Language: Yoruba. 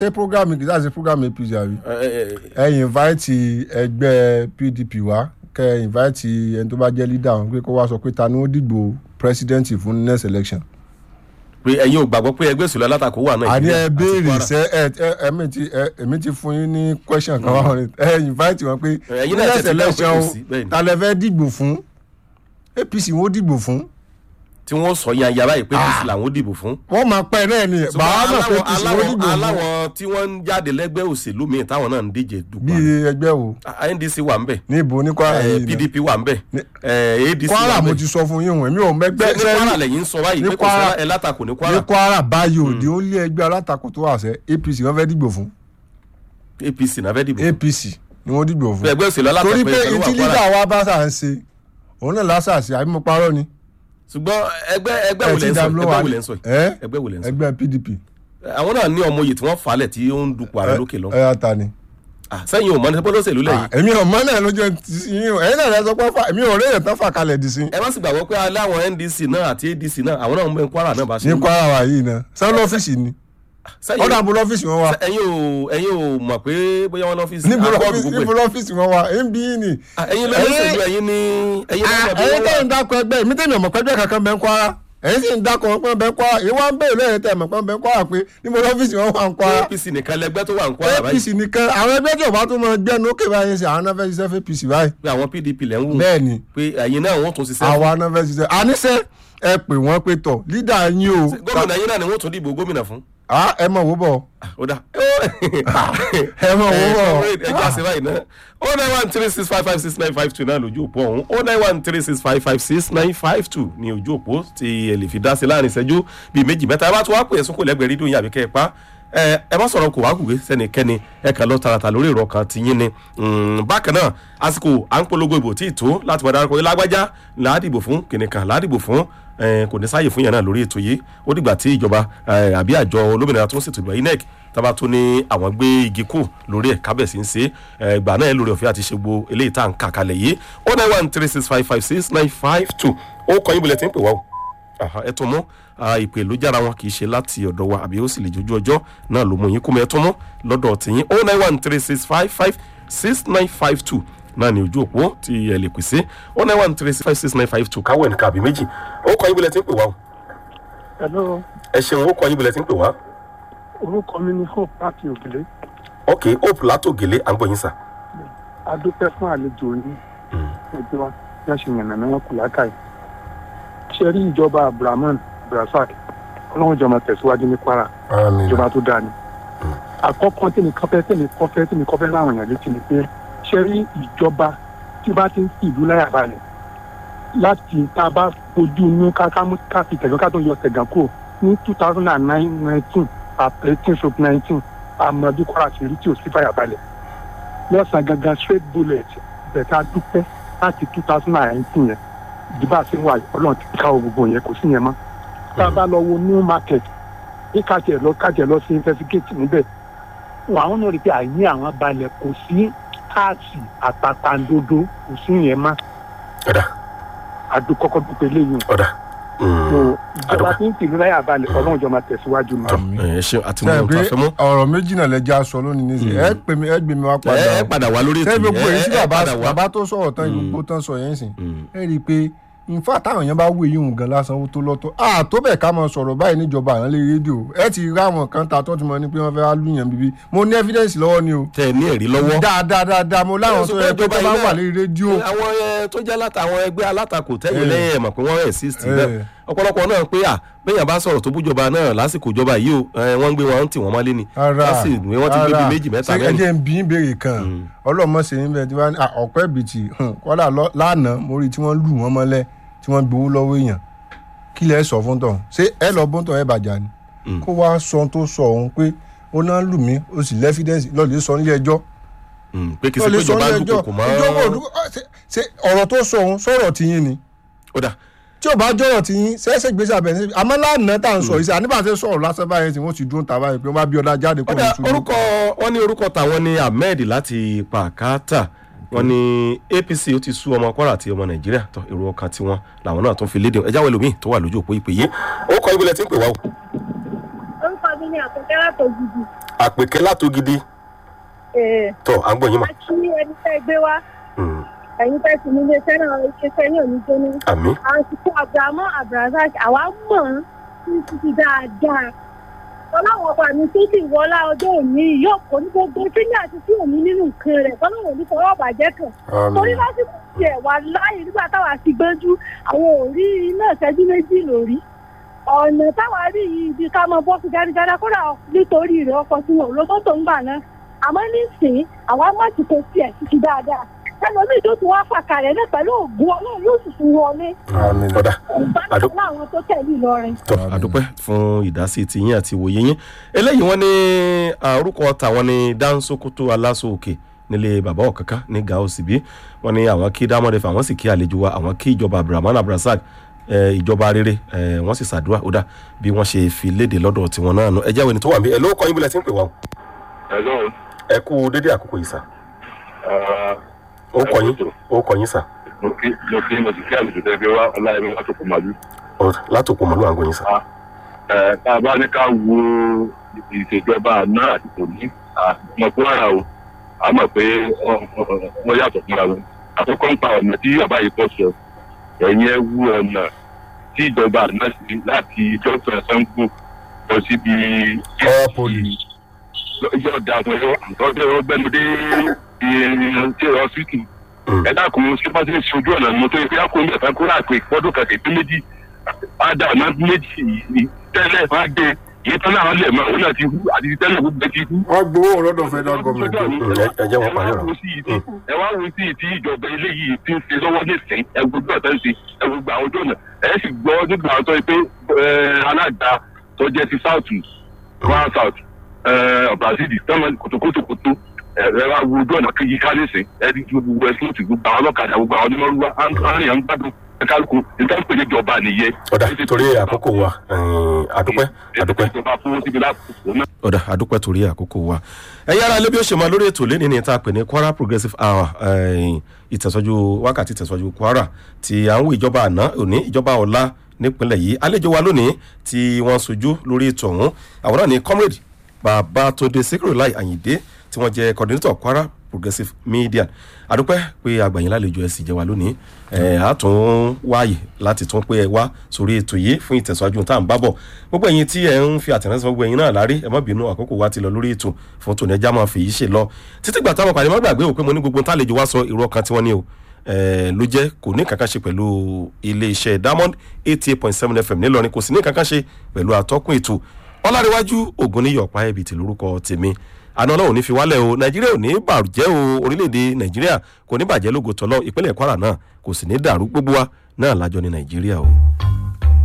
ṣé programme kì í sáà ṣe programme apc àbí ẹ, ẹ, ẹ, ẹ invite ẹgbẹ́ pdp wá kẹ ẹ invite ẹni tó bá jẹ́ leader wọn pé kó wá sọ pé ta ni ó dìgbò president fún next election. pé ẹ̀yin ò gbàgbọ́ pé ẹgbẹ́ òṣèlú alátakò wà náà àní ẹ àti béèrè Kwara. sẹ ẹ ẹ èmi ti ẹ èmi ti fún yín ní question kan wá wọn ẹ invite wọn pé Ẹ̀yin náà next tètè dáhùn pé election kò o sí, bẹ́ẹ̀ ni. ta lẹ fẹ́ dìgbò fún apc wọn ó dìgbò fún tí wọ́n sọ yan yàrá yìí pé apc làwọn ó dìbò fún. wọ́n máa pẹ́ náà ni bàá náà pé apc wọn ó dìgbò fún aláwọ̀ tí wọ́n ń jáde lẹ́gbẹ́ òṣèlú míì táwọn náà ń díje dùpọ̀ bí ẹgbẹ́ wo Ah, ndc wà ń bẹ̀ níbo ní kwara eh, yìí náà pdp wà ń bẹ̀ Ní- eh, adc wà kwara ń mo bẹ̀ ti sọ fún yín wọn èmi ò mẹgbẹ́ ní kwara lẹ́yìn ń sọ báyìí ní pé kò Kwara- sí ẹ látakò ní ní kwara kwara báyìí òde ó lé ẹgbẹ́ alátakò tó wà sẹ́ apc wọ́n fẹ́ dìgbò fún apc náà fẹ́ dìbò apc ni wọ́n dìgbò fún ẹgbẹ́ òṣèlú alátakò torí pé ẹ̀ka ló wà ìtí kwara lídà wa bá sà ń ṣe òun náà lásà sí àbí mo parọ́ ni ṣùgbọ́n ẹgbẹ́ ẹgbẹ́ wo ẹ ti lẹ́ ń sọ dàbí ẹgbẹ́ wa wo lẹ́ ń sọ yìí? ẹ ẹgbẹ́ wo lẹ́ ń sọ ẹgbẹ́ pdp àwọn náà ní ọmọ oyè tí wọ́n falẹ̀ tí ó ń dupò ààrẹ lókè lọ ẹ yà ta ni. Ah, sẹ́yìn ò mọ ní sẹ́pọ́ lóṣèlú lẹ́yìn èmi ò mọ náà lójú ti sí yín o ẹ̀yin náà lẹ sọ pé fà èmi ò rí èyàn tán fà kalẹ̀ dì sí. ẹ má sì gbàgbọ́ pé aláwọ̀ ndc náà àti adc náà àwọn náà ń bẹ kwara náà bá ṣe ní ń bọ̀. kwara wa yìí náà sọ lọ́fíìsì ni Sẹ́yìn- ọ̀dà àbúrò lọ́fíìsì wọn wa ẹ̀yin ò ẹ̀yin ò mọ̀ pé bóyá wọn lọ́fíìsì níbo àbọ̀dù lọ́fíìsì gbogbo níbo ẹ̀. lọ́fíìsì wọn wa èyí ń bí yín ni. Ah, ẹ̀yin lọ́fíìsì ẹ̀yin ní ẹ̀yin náà mọ̀ bí ẹ̀yin wọ́n tẹ́ wà. ń dákọ̀ ẹgbẹ́ èmi tẹ́ mi ọ̀mọ̀ pẹ́gbẹ́ kankan bẹ́ ń kwara ẹ̀yin sì ń dákọ̀ pé bẹ́ ń kwara èyí wá ń bẹ̀rẹ̀ lẹ́yìn tẹ́ mọ̀ pé bẹ́ ń kwara pé níbo lọ́fíìsì wọn wà ń kwara apc nìkan lẹgbẹ́ tó wà ń kwara apc báyìí nìkan àwọn ẹgbẹ́ tí ò bá tún mọ gbẹ́nu ókè báyìí ṣe àwọn náà fẹ́ ṣiṣẹ́ fún apc báyìí pé àwọn pdp lẹ́ ń wù bẹ́ẹ̀ ni pé ẹ̀yin náà wọ́n tún ṣiṣẹ́ àwa náà fẹ́ ṣiṣẹ́ àníṣe ẹ pè wọ́n pé tọ̀ lídà yín o gómìnà yín náà ni wọ́n tún dìbò gómìnà fún. Ah, ẹ mọ̀ wó bọ̀ ó dà. ẹ mọ̀ wó bọ̀ ẹ já sí báyìí náà o nine one three six five five six nine five two náà lójú òpó ọ̀hún o nine one three six five five six nine five two ní ojú òpó tí ẹ lè fi dá sí láàrin ìṣẹ́jú bíi méjì mẹ́ta ẹ bá tún wá pè é sókò lẹ́gbẹ̀ẹ́ rédíò yín àbí kẹ́ ẹ pa ẹ ẹ má sọ̀rọ̀ kò wá kùgbé sẹ́nikẹ́ni ẹ kàn lọ tààràtà lórí ìrọ̀ kan ti yín ni Mm, bákan náà àsìkò à ń polongo ìbò tí ì tó láti máa darapọ̀ yín lágbájá làádìbò fún kìnìkan làádìbò fún ẹ, kò ní sáàyè fún yàn náà lórí ètò yìí ó dìgbà tí ìjọba ẹ, àbí àjọ olómìnira tó ń ṣètò ìgbà inec tábà tó ní àwọn gbé igi kù lórí ẹ̀ kábẹ̀sí ń ṣe é ìgbà náà ẹ lórí ọ̀fẹ́ àti ṣe gbogbo eléyìí tá à ń kà kalẹ̀ yìí ó nine one three six five five six nine five two ó kọ́ yín bulẹ̀ tí ń pè wá o Aha, ẹ tún mú ah, ìpè ló jára wọn kì í ṣe láti ọ̀dọ̀ wa àbí ó sì lè jójú ọjọ́ náà ló mú yín kú mọ́ ẹ tún mú lọ́dọ̀ tìyín ó nine one three six five five six nine five two náà ní ojú òpó tí ẹ lè pèsè ó nine one three six five six nine five two káwọ́ ẹnìkan àbí méjì ó kọ́ yín bulẹ̀ tí ń pè wá o Hello, ẹ ṣeun ó kọ́ yín bulẹ̀ tí ń pè wá orúkọ mi ni Hope láti Òkèlè. ok hope látògèlé à ń gbọ́ yín sà. A dúpẹ́ fún àlejò yín. Ẹgbẹ́ wa bí a ṣe yànnà náà kù lákàyè. Ṣé rí ìjọba Abdulrahman Abdulrasaq? Ọlọ́run jọmọ tẹ̀síwájú ní Kwara. Ìjọba tó dáa ni. Àkọ́kọ́ tí mi kọ́fẹ́ tí mi kọ́fẹ́ tí mi kọ́fẹ́ láwọn èèyàn létí ni pé ṣé rí ìjọba tí bá ti ń fi ìlú láyà balẹ̀ láti tá a bá fojú inú ká ká mú ká fi tẹ̀gán ká tó yọ tẹ̀gán kúrò ní two thousand and nine nineteen eighteen stroke nineteen àmọ́ bí Kwara ṣe rí tí ò sí fàyà balẹ̀ lọ́sàn-án gangan straight bullet bẹ̀ka dúpẹ́ láti two thousand and nineteen yẹn ìdìbò àti wà ọlọ́run ti ká gbogbo yẹn kò sí yẹn mọ́ tá a bá lọ wo new market bí kájẹ lọ kájẹ lọ sí investigate níbẹ̀ wọn àwọn náà rí i pé àìní àwọn balẹ̀ kò sí káàsì àtàtàǹdodo kò sí yẹn mọ́ ọ̀dà àdúkọ́kọ́ dúpẹ́ lẹ́yìn ọ̀dà so ìjọba tí ń tìlú láyà balẹ̀ ọlọ́run jọ máa tẹ̀síwájú ni. ẹ ṣeun àti mọ̀ sẹ́yìn ohun pé tó a fẹ́ mú. ọ̀rọ̀ méjì náà lẹ́jà sọ lónìí nísìnyí ẹ pè mí ẹ gbé mi wá padà ẹ ẹ padà wá lórí ètò sẹ́yìn gbogbo yìí èyí tí ẹ ẹ bàbá padà wá. bàbá tó sọ̀rọ̀ tán gbogbo tán sọ yẹn sìn ẹ rí i pé nfa táwọn èèyàn bá wé yín òun gan lásán ó tó lọ́tọ̀ à tó bẹ̀ ká mọ sọ̀rọ̀ báyìí níjọba àwọn lé rédíò ẹ ti rí àwọn kan ta tó ti mọ ní pé wọ́n fẹ́ wá lùyàn bíbí mo ní evidence lọ́wọ́ ni o tẹ ẹ ní ẹ̀rí lọ́wọ́. dáadáa dáadáa mo láwọn tó yẹ pé tó bá wà lórí rédíò àwọn ẹ tó jẹ́ látàwọn ẹgbẹ́ alátakò tẹ́yìn Eh. lẹ́yìn ẹ̀ mọ̀ pé wọ́n exist Eh. bẹ́ẹ̀ ọ̀pọ̀lọpọ̀ náà pé à bẹ́yàn bá sọ̀rọ̀ tó bújọba náà lásìkò ìjọba yìí o ẹ, wọ́n ń gbé wọn tì wọ́n mọ́lé ni ara wọ́n sì gbé wọ́n ti gbé bíi méjì mẹ́ta ṣé ẹ mẹ́rin. jẹ́ ń bí ń béèrè kan ọlọ́mọ ṣe ń bẹ tí wọ́n á ọ̀pẹ́ bìtì kọ́dà lọ- lánàá mo rí i tí wọ́n lù wọ́n mọ́lẹ̀ tí wọ́n gbowó lọ́wọ́ èèyàn kí lẹ sọ fún tọ̀ ṣé ẹ lọ bó ń tọ̀ ẹ bàjá ni Mm. kó wá sọ ohun tó sọ òun pé ó náà lù mí ó sì lẹ́fídẹ́ǹsì lọ́ọ̀lẹ́ sọ nílé ẹjọ́ Mm, pé kì í ṣe pé lọ́ọ̀lẹ́ sọ ìjọba nílé ń ẹjọ́ dúkòkò mọ́. ìjọba òdúkọ ṣe- ṣe ọ̀rọ̀ tó sọ òun sọ̀rọ̀ tiyín ni ó dà tí ò bá jọ̀rọ̀ tiyín ṣẹ́ṣẹ́ gbèsè abẹ́ ní àmọ́ lánàá tá à ń sọ yìí sí àníbàṣẹ́ sọ̀rọ̀ lásán báyìí tí wọ́n ti dún ta báyìí pé wọ́n bá bí ọ̀dà jáde kó ó dà lóṣù orúkọ wọn ní orúkọ tàwọn ní ahmed láti pàkátà wọn ní apc ó ti sú ọmọ kwara àti ọmọ nàìjíríà tó èrò ọkàn tiwọn làwọn náà tó fi léde ẹjáwé lomi tó wà lójú òpó ìpè yìí ó kọ ibùdó tí ń pè wá o. orúkọ mi ní àkọ́kẹ́ látọ̀ gidi. àpèkẹ́ látògidì tọ́ à ń gbọ́ yín mà. a kí ẹni tẹ́ gbé wá Mm, ẹ̀yin tẹ́ sì nílé iṣẹ́ náà iṣẹ́ ní òní jóná. àmì àsìkò abrahamu abrazak àwa mọ̀ ọ́n ní títí dáadáa. ọlọ́run ọba mi tó sì wọlá ọjọ́ òní yóò kó ní gbogbo sílẹ̀ àti sí òní nínú nǹkan rẹ̀ tọ́lọ́run òní fọwọ́ bàjẹ́ kan. torí lásìkò tiẹ̀ wà láàyè nígbà táwa ti gbẹ́jú àwọn òrí iná ìṣẹ́jú méjì lórí. ọ̀nà táwa rí yìí ibi ká mọ bọ́ọ̀sì jáde-jáde kódà nítorí rẹ̀ ọkọ̀ tí wọn ò lọ mọ́tò ń gbà náà. àmọ́ nísìnyí àwa má ti kó tiẹ̀ títí dáadáa ẹlòmíì tó ti wá fàkàrẹ̀ náà pẹ̀lú ògùn ọlọ́run yóò sì fún wọlé. ọ̀dà Àdó- ìbátan láwọn tó tẹ̀lé Ìlọrin. tọ́ àdúpẹ́ fún ìdásí tiyín àti ìwòye yín eléyìí wọ́n ní ah, orúkọ tàwọn ní dánsokoto aláṣọ òkè nílé bàbá ọ̀kánkán ní gao síbí wọ́n ní àwọn kí dámọ́dé fún àwọn sì kí àlejò wa àwọn kí ìjọba abdulrahman abdulrasaq eh, ìjọba rere eh, wọ́n sì ṣàdúrà ó dà bí wọ́n ṣe fi léde lọ́dọ̀ tiwọn náà nù ẹ jẹ́ àwọn ẹni tó wà níbí ẹ ló kọ́ yín bí lẹ ti ń pè wá o Hello. ẹ kú dédé àkókò yìí sà Uh, ó kọ yín ó kọ yín sà mo kí mo kí mo sì kí àlejò tẹ́ fi wá ọláyẹmí wá tó kọ màlúù. Ó, látòkò mọ́lú àgọ́ yín sà Ẹ tá a bá ní ká wo ìṣèjọba àná àti tòní àmọ̀ tó rà o a mọ̀ pé ọ- ọ- wọ́n yàtọ̀ fúnra wọn. Àkọ́kọ́ ń pa ọ̀nà tí bàbá yìí kọ́ sọ. Ẹ̀yin ẹ wú ọ̀nà tí ìjọba àná sí láti jọ́sọ̀ sango lọ síbi. Ọ̀rọ̀ poli. Yóò da fún ẹ ọjọ́ ọgbẹ́nudé ṣe ọsítù Mm. ẹ dákun ṣé bá ṣe ń ṣe ojú ọ̀nà mọ́tò ìpín àkóhùn mẹ́ta kó rà pé fọ́dún kan kìí méjì ádá ọ̀nà méjì yìí tẹ́lẹ̀ máa gbé èyí tán náà lẹ̀ mọ́ òun náà ti hú àti ti tẹ́lẹ̀ gbogbo ẹ ti hú. wọ́n gbowó lọ́dọ̀ federal government. Mm, ẹ- ẹ jẹ́ wọn parí ọ̀rọ̀. ẹ wá wo sí ti ìjọba eléyìí ti ń ṣe lọ́wọ́ nísìnyí ẹ gbogbo ọ̀tá ń ṣe ẹ gbogbo àwọn ojú ọ̀nà ẹ sì gbọ́ nígbà tó yẹ pé ẹ, alága tó jẹ́ ti south kwara south ọ̀brazil tọ́mọ kòtòkòtòkòtò ẹ ẹ wá wo ojú ọ̀nà kejì ká nísìnyí ẹ ti gbogbo ẹ sọ́ọ̀tì gbogbo àwọn ọlọ́kadà gbogbo àwọn onímọ̀rúwá àárín à ń gbádùn ẹ kálukú nígbà pé ìjọba nìyẹn. ọ̀dà torí àkókò wa eh, àdúpẹ́ àdúpẹ́ ìjọba fún síbi láti náà. ọ̀dà àdúpẹ́ torí àkókò wa ẹ̀yin ara lébi ó ṣe máa lórí ètò lẹ́ni ní ta pè ní kwara progressive hour eh, ìtẹ̀sọ́jú wákàtí ìtẹ̀sọ́jú kwara ti àwọn ìjọba àná òní ìjọba ọ̀la nípínlẹ̀ yìí àlejò wa lónìí tí wọ́n sojú lórí ètò ọ̀hún àwọn náà ní comrade babatunde sikiru lai ayinde tí wọ́n jẹ́ coordinator kwara progressive media àdúpẹ́ pé àgbàyìn lálejò ẹ̀ sì jẹ́ wa lónìí ẹ̀ á tún wáyè láti tún pé ẹ wá sórí ètò yìí fún ìtẹ̀síwájú tá à ń bá bọ̀ gbogbo ẹ̀yin tí ẹ̀ ń fi àtẹ̀rẹ́sẹ̀ gbogbo ẹ̀yin náà lárí ẹ má bínú àkókò wa ti lọ lórí ètò fún tòun ẹja máa fi yìí ṣe lọ títí gbà táwọn pàdé má gbàgbé ò pé mo ní gbogbo tálejò wá sọ ìró ọkàn tiwọn ni o ẹ̀ ló jẹ́ kò ní kankan ṣe pẹ̀lú iléeṣẹ́ diamond eighty eight point seven fm nílọrin kò sì ní kankan ṣe pẹ̀lú àtọ́kùn ètò ọlárẹ̀wájú ògúnníyọ̀ pa ẹ̀bì tí lórúkọ tèmi àná ọlọ́run ní fi wálẹ̀ o nàìjíríà ò ní bàjẹ́ o orílẹ̀-èdè nàìjíríà kò ní bàjẹ́ lógo tọ́lọ́ ìpínlẹ̀ kwara náà kò sì ní dàrú gbogbo wa náà lájọ ní nàìjíríà o.